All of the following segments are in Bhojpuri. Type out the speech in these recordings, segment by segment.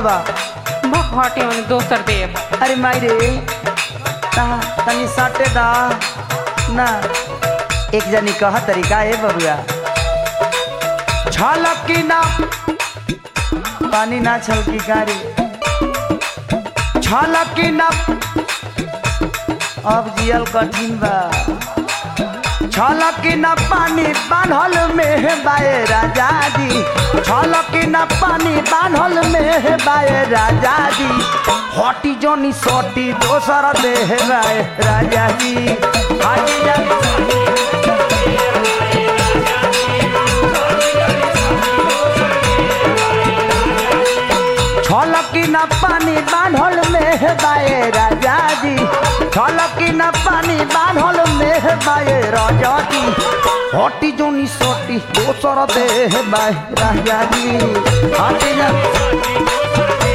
बा भटे में दोसर देव अरे माई रे ता तनी सटे दा ना एक जनी कह तरीका है बबुआ छलकी ना पानी ना छलकी कारी छलकी ना अब जियल कठिन बा छलकी न पानी बान्हल में बाए राजा जी छलकी न पानी बान्हल में बाए राजा जी हटी जोनी सोटी दोसर देह बाए राजा जी हटी जोनी छलकी न पानी बान्हल में बाए राजा जी छलकी न पानी बान्हल में बाए राजा जी हटी जोनी सोटी दोसर देह बाए राजा जी हटी जा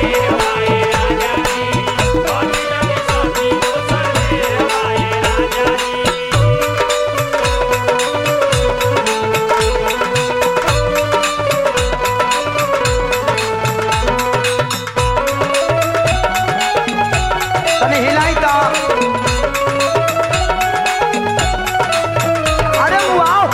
तनी हिलाई तो अरे वाओ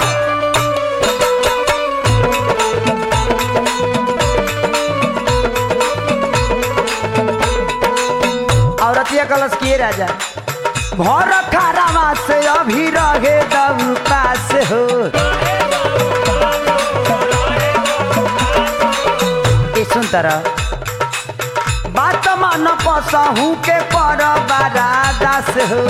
औरतिया कलश किए राजा भर खारावा से अभी रहे दब पास हो ए सुन तरह बात मान पसहू के पर बारा दास हो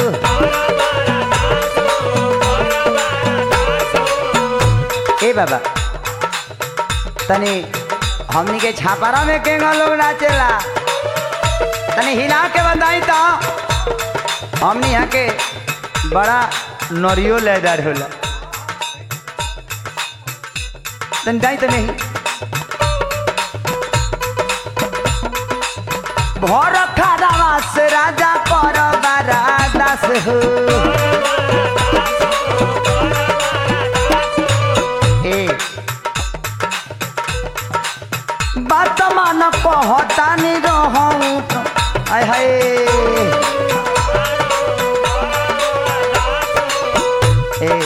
ए बाबा तनी हमनी के छापारा में केंगा लोग नाचेला तनी हिला के बताई तो हमनी यहाँ के बड़ा नरियो लेदार होला तनी जाई तो नहीं भर खारावा से राजा पर बारा दास हो ए बात मान कहतानी रहूं तो आय हाय ए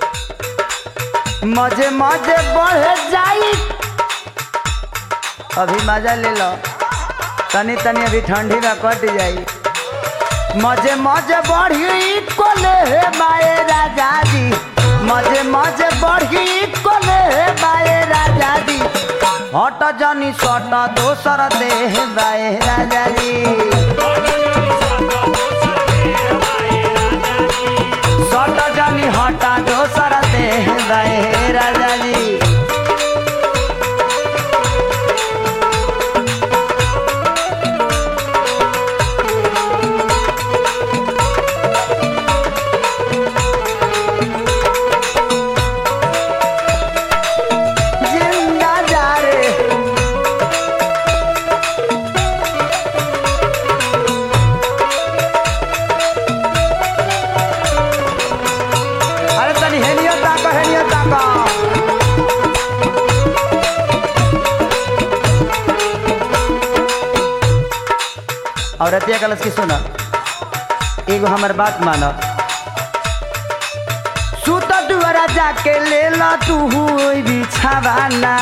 मजे मजे बढ़ जाई अभी मजा ले लो तनी तनी अभी ठंडी में कट जाई मजे मजे बढ़ी कोले हे बाए राजा जी मजे मजे बढ़ी कोले हे बाए राजा जी हट जनी सट दोसर देह बाए राजा जी सट जनी हट दोसर देह बाए राजा जी जिंदा जा रे अरे तनी हेनियो ताका हेनियो ताका औरतिया कलश की सुना एगो हमर बात माना सुत दुआरा जाके ले ला तू हुई बिछावाना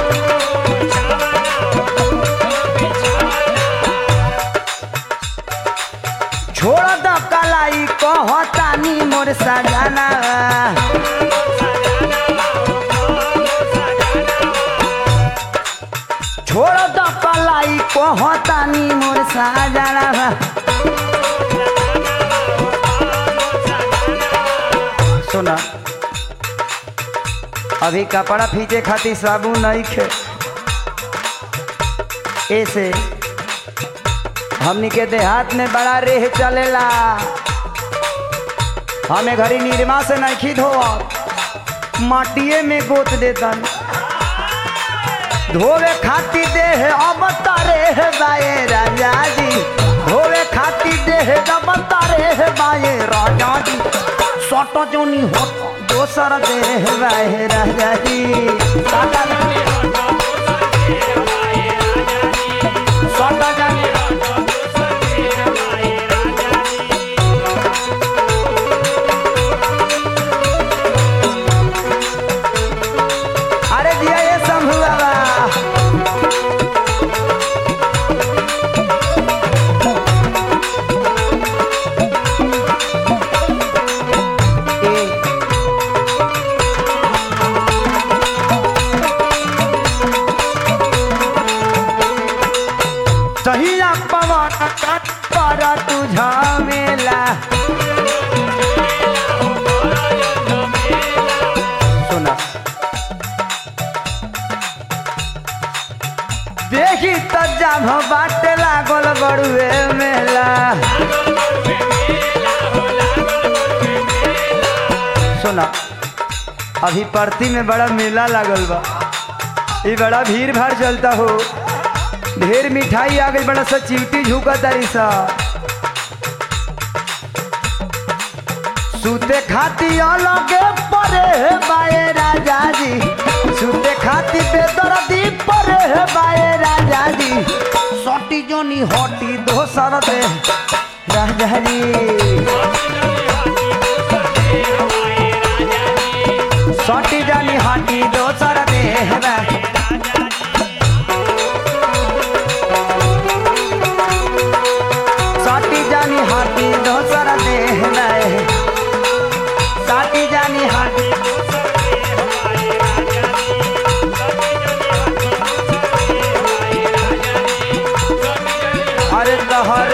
छोड़ द कलाई कहतानी मोर सजाना छोड़ द कलाई कहतानी मोर सजाना सुना अभी कपड़ा फीचे खातिर साबुन नहीं खे ऐसे हमनी के देहात में बड़ा रेह चलेला हमें घरी निर्मा से नहीं धोआ माटिए में गोत देतन धोवे खातिर देह अब तारे बाए राजा जी धोवे खातिर देह अब तारे बाए राजा जी सट जोनी हो दोसर देह बाए राजा जी सट सब बाटे लागल बड़ुए मेला सुना अभी परती में बड़ा मेला लागल बा ये बड़ा भीड़ भाड़ चलता हो ढेर मिठाई आ गई बड़ा सा चिवटी झुका तारी सा सूते खाती अलगे परे हे बाए राजा जी सूते खाती बेदर्दी परे हे बाए राजा जी सटी जोनी हटी दोसर दे राजा जी सटी जानी हटी दोसर दे रा- सटी जानी हटी दोसर दे रा- साटी जानी हाटी अरे तहर